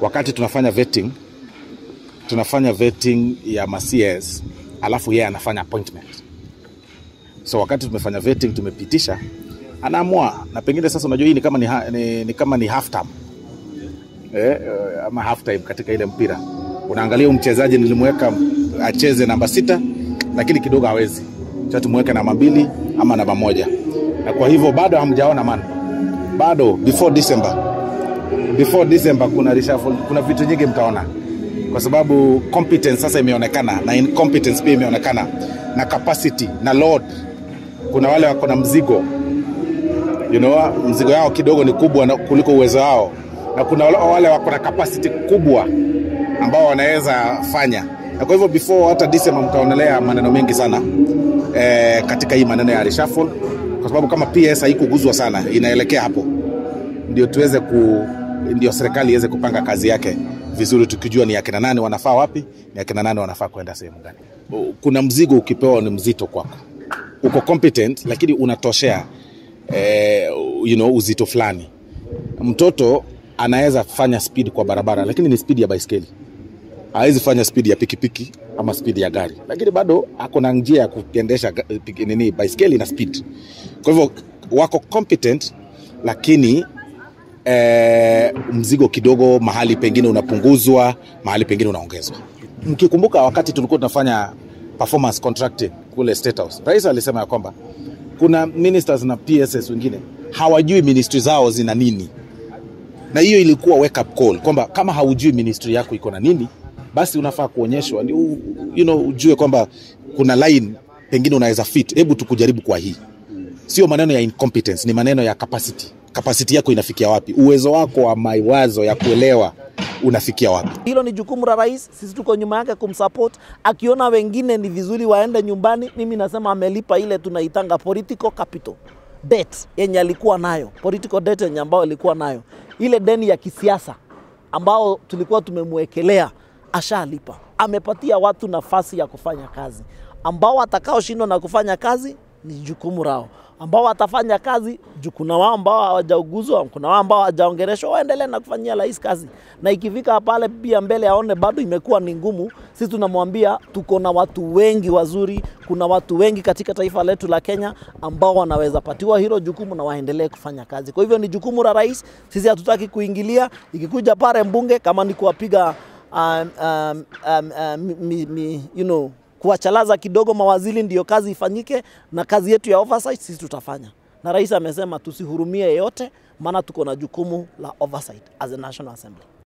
wakati tunafanya vetting, tunafanya vetting ya ma CS alafu yeye anafanya appointment. So wakati tumefanya vetting, tumepitisha, anaamua na pengine sasa, unajua hii ni kama ni, ha, ni, ni kama ni half time eh, eh, ama half time katika ile mpira. Unaangalia huyu mchezaji nilimweka acheze namba sita, lakini kidogo hawezi, cha tumweke namba mbili ama namba moja, na kwa hivyo bado hamjaona man, bado before December, before December kuna reshuffle, kuna vitu nyingi mtaona, kwa sababu competence sasa imeonekana na incompetence pia imeonekana na capacity na load. Kuna wale wako na mzigo you know, mzigo yao kidogo ni kubwa na- kuliko uwezo wao, na kuna wale- wale wako na capacity kubwa ambao wanaweza fanya, na kwa hivyo before hata December mtaonelea maneno mengi sana eh, katika hii maneno ya reshuffle, kwa sababu kama PS haikuguzwa sana, inaelekea hapo, ndio tuweze ku ndio serikali iweze kupanga kazi yake vizuri, tukijua ni akina nani wanafaa wapi, ni akina nani wanafaa kwenda sehemu gani. Kuna mzigo ukipewa ni mzito kwako, uko competent lakini unatoshea eh, you know, uzito fulani. Mtoto anaweza fanya speed kwa barabara, lakini ni speed ya baiskeli hawezi fanya spidi ya pikipiki ama spidi ya gari, lakini bado ako na njia ya kuendesha ga- piki- nini baiskeli na speed. Kwa hivyo wako competent, lakini eh, mzigo kidogo mahali pengine unapunguzwa, mahali pengine unaongezwa. Mkikumbuka wakati tulikuwa tunafanya performance contracting kule State House, rais alisema ya kwamba kuna ministers na PSS wengine hawajui ministry zao zina nini na hiyo ilikuwa wake up call kwamba kama haujui ministry yako iko na nini basi unafaa kuonyeshwa ndio u- you know, ujue kwamba kuna line pengine unaweza fit hebu tukujaribu kwa hii sio maneno ya incompetence ni maneno ya capacity capacity yako inafikia wapi uwezo wako wa mawazo ya kuelewa unafikia wapi Hilo ni jukumu la rais, sisi tuko nyuma yake kumsupport. Akiona wengine ni vizuri waende nyumbani, mimi nasema amelipa ile tunaitanga political capital debt yenye alikuwa nayo, political debt yenye ambayo alikuwa nayo, ile deni ya kisiasa ambao tulikuwa tumemwekelea, ashalipa. Amepatia watu nafasi ya kufanya kazi, ambao watakaoshindwa na kufanya kazi ni jukumu lao ambao watafanya kazi juu kuna wao ambao hawajauguzwa, kuna wao ambao hawajaongeleshwa, waendelee na kufanyia rais kazi, na ikifika pale pia mbele aone bado imekuwa ni ngumu, sisi tunamwambia tuko na watu wengi wazuri, kuna watu wengi katika taifa letu la Kenya ambao wanaweza patiwa hilo jukumu na waendelee kufanya kazi. Kwa hivyo ni jukumu la rais, sisi hatutaki kuingilia. Ikikuja pale mbunge kama ni kuwapiga um, um, um, um, mi, mi, you know, kuwachalaza kidogo mawaziri ndio kazi ifanyike, na kazi yetu ya oversight sisi tutafanya. Na rais amesema tusihurumie yeyote, maana tuko na jukumu la oversight as a National Assembly.